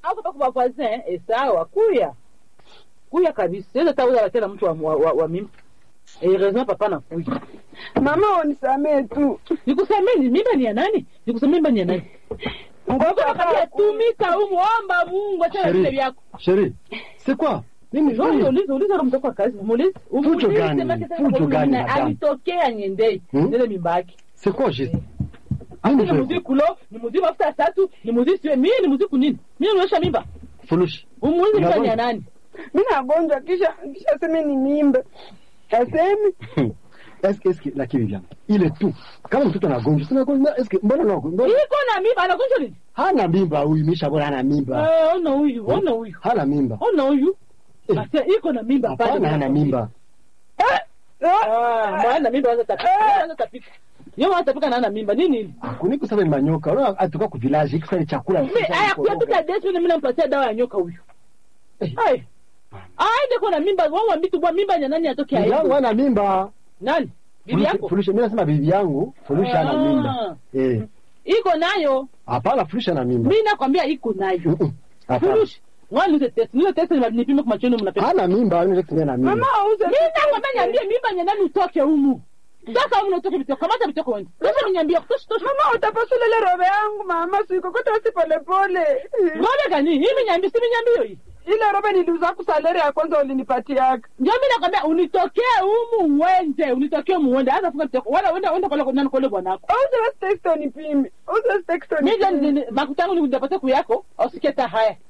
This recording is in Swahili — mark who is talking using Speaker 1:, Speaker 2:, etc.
Speaker 1: hapo pa kwa voisin eh sawa kuya kuya kabisa sasa tauza tena mtu wa, wa, wa, wa mimi eh raison papa na kuya
Speaker 2: Mama unisamee tu.
Speaker 1: nikusamee ni mimba ni ya nani nikusamee mimba ni ya nani
Speaker 2: Ngoja
Speaker 1: Ngoja tumika humu omba Mungu acha vile
Speaker 3: Chérie,
Speaker 1: vyako
Speaker 3: chérie, c'est quoi? Nini
Speaker 1: Njoo
Speaker 3: nini?
Speaker 1: uliza uliza roho mtoko wa kazi muulize
Speaker 3: Fujo gani?
Speaker 1: sema tena
Speaker 3: Fujo
Speaker 1: kwa
Speaker 3: gani,
Speaker 1: mwingine,
Speaker 3: madame?
Speaker 1: alitokea nyendei
Speaker 3: Hmm?
Speaker 1: ndele mimba yake
Speaker 3: C'est quoi juste?
Speaker 1: ni
Speaker 3: Nini
Speaker 1: muzi
Speaker 3: ndio?
Speaker 1: kulo ni muzi mafuta ya tatu ni muzi siwe mimi ni muzi kunini mimi nionyesha mimba
Speaker 3: Furushi.
Speaker 1: umuulize mimba ni ya
Speaker 3: Unavyo-
Speaker 1: nani
Speaker 2: Mimi nagonjwa kisha kisha sema ni mimba. Asemi
Speaker 3: Est-ce que est-ce que lakini vyangu ile tu kama mtoto anagonjwa sina gonjwa est-ce que mbona no mbona
Speaker 1: iko na mimba anagonjwa nini
Speaker 3: hana mimba huyu misha bora hana mimba
Speaker 1: eh ona huyu ona huyu
Speaker 3: hana mimba
Speaker 1: ona huyu
Speaker 3: Eh.
Speaker 1: basi iko na mimba pale
Speaker 3: hapana hana mimba
Speaker 1: ah maana mimba waza tapika waza tapika yeye waza tapika na hana mimba nini hili
Speaker 3: kuniko sasa ni manyoka unaona atoka ku village ikisa ni chakula
Speaker 1: mimi aya kuyapika desi mimi nampatia dawa ya nyoka huyu
Speaker 3: Eh.
Speaker 1: ai aende kwa na mimba wao wambitu bwa mimba ya nani atoke
Speaker 3: bibi yangu
Speaker 1: aibu
Speaker 3: hana mimba
Speaker 1: nani bibi yako
Speaker 3: Furushi mimi nasema bibi yangu Furushi hana
Speaker 1: Ah.
Speaker 3: mimba eh
Speaker 1: iko nayo
Speaker 3: hapana Furushi hana mimba
Speaker 1: mimi nakwambia iko nayo
Speaker 3: Mm-mm. Hapana.
Speaker 1: furushi ngwani nize test nize test ni nipime kwa machoni mnapesa
Speaker 3: hana mimba anaweza kutumia na mimba
Speaker 2: mama auze.
Speaker 1: mimi nakwambia niambie mimba ya nani utoke humu sasa humu utoke bitoko kamata bitoko wewe sasa niambie tosha tosha
Speaker 2: Mama utapasula ile robe yangu mama sikokota si pole pole.
Speaker 1: ngome gani hii niambie si niambie hii
Speaker 2: Ile robe niliuza ku salary ya kwanza ulinipatiaka.
Speaker 1: ndio mimi nakwambia unitokee humu uende unitokee humu uende hata funga bitoko wala uende uende kwa nani kwa bwanako
Speaker 2: Auze basi text unipime. Auze basi text
Speaker 1: mimi
Speaker 2: unipime.
Speaker 1: ndio makutangu ni kujapata kuyako usiketa haya